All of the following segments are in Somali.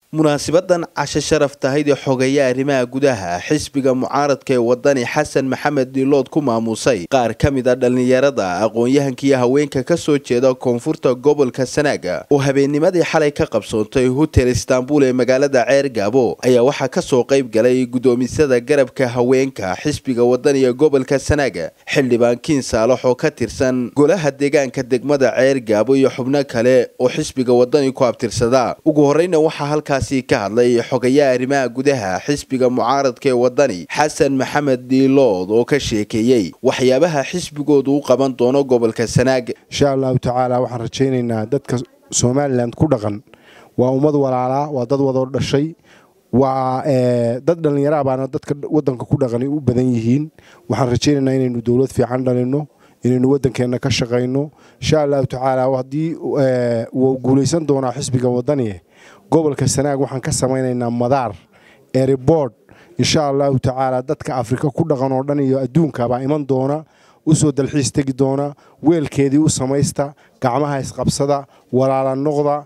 munaasibadan casho sharaf tahayd ee xogeeya arrimaha gudaha xisbiga mucaaradka ee wadani xasan maxamed diilood ku maamuusay qaar ka mid a dhallinyarada aqoon-yahankiiyo haweenka ka soo jeeda koonfurta gobolka sanaaga oo habeennimadii xalay ka qabsoontay hotel istaanbul ee magaalada ceer gaabo ayaa waxaa kasoo qayb galay guddoomisada garabka haweenka xisbiga wadani ee gobolka sanaaga xildhibaan kiin saalax oo ka tirsan golaha deegaanka degmada ceer gaabo iyo xubno kale oo xisbiga wadani ku abtirsada ugu horeyna waxaa halkaas ka hadlay xogayaha arrimaha gudaha xisbiga mucaaradka ee wadani xasan maxamed diilood oo ka sheekeeyey waxyaabaha xisbigoodu u qaban doono gobolka sanaag insha allahu tacaala waxaan rajaynaynaa dadka somalilan ku dhaqan waa ummad walaalaa waa dad wadoo dhashay waa dad dhallinyara baana dadka wadanka ku dhaqani u badan yihiin waxaan rajaynaynaa inaynu dowlad fiican dhalino inaynu wadankeenna ka shaqayno insha allahu tacaala haddii wuu guulaysan doonaa xisbiga wadani gobolka sanaag waxaan ka samaynaynaa madaar eribord insha allahu tacaala dadka afrika ku dhaqan oo dhan iyo adduunkabaa iman doona usoo dalxiis tegi doona weelkeedii u samaysta gacmaha isqabsada walaala noqda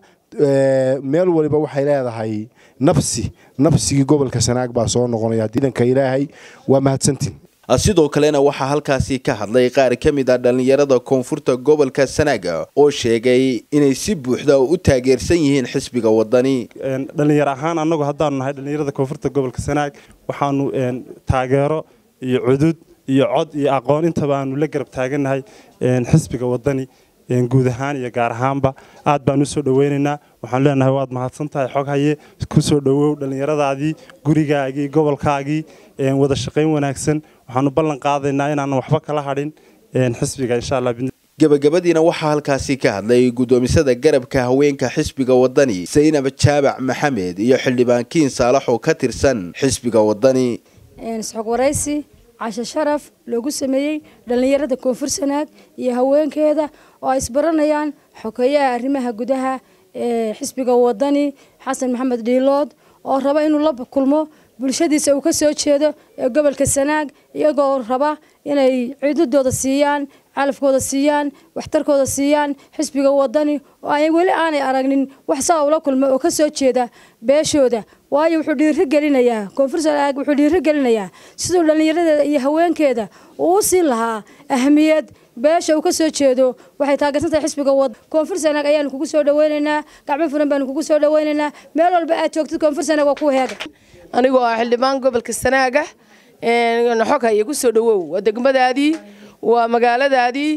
meel waliba waxay leedahay nabsi nabsigii gobolka sanaag baa soo noqonaya diidanka ilaahay waa mahadsantiin sidoo kalena waxaa halkaasi ka hadlay qaar ka mid ah dhallinyarada koonfurta gobolka sanaaga oo sheegay inay si buuxda u taageersan yihiin xisbiga wadani dhallinyar ahaan annagu haddaanu nahay dhallinyarada koonfurta gobolka sanaag waxaanu taageero iyo cudud iyo cod iyo aqoon intaba aanu la garab taagannahay xisbiga wadani guud ahaan iyo gaar ahaanba aad baan u soo dhoweynaynaa waxaan leenahay waad mahadsan tahay xog haye ku soo dhowow dhallinyaradaadii gurigaagii gobolkaagii wada shaqayn wanaagsan waxaanu ballan qaadaynaa inaanan waxba kala hadhin xisbiga insha allah gabagabadiina waxaa halkaasi ka hadlay guddoomisada garabka haweenka xisbiga wadani saynab jaabac maxamed iyo xildhibaan kiin saalax oo ka tirsan xisbiga wadani isxog waraysi casho sharaf loogu sameeyey dhallinyarada koonfur sanaag iyo haweenkeeda oo ay isbaranayaan xokeeyaha arrimaha gudaha ee xisbiga wadani xasan maxamed dhiilood oo raba inuu la kulmo bulshadiisa uu ka soo jeedo ee gobolka sanaag iyagoo raba inay ciidadooda siiyaan calafkooda siiyaan waxtarkooda siiyaan xisbiga wadani oo ay weli aanay aragnin wax saa ula kulma oo ka soo jeeda beeshooda waayo wuxuu dhiirigelinayaa koonfur sanaag wuxuu dhiirigelinayaa siduu dhallinyaradeeda iyo haweenkeeda uu u siin lahaa ahmiyad beesha uu ka soo jeedo waxay taageersan tahay xisbiga wad koonfur sanaag ayaanu kugu soo dhaweynaynaa gacmo furan baanu kugu soo dhaweynaynaa meel walba aad joogtid koonfur sanaag waa ku heega anigoo ah xildhibaan gobolka sanaaga xog haye ku soo dhawow waa degmadaadii waa magaaladaadii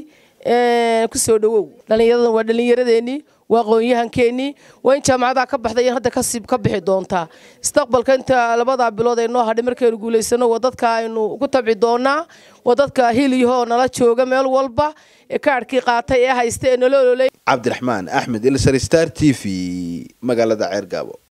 ku soo dhawow dhallinyaradan waa dhallinyaradeenii waa aqoon-yahankeenii waa in jaamacadaha ka baxday hadda kasib ka bixi doontaa mustaqbalka inta labadaa bilood ay noo hadhay markaynu guulaysano waa dadka aynu ku tabci doonaa waa dadka hiliyahoo nala jooga meel walba ee kaadhkii qaatay ee haysta ee nala ololey cabdiraxmaan axmed ilsar star t v magaalada ceer gaabo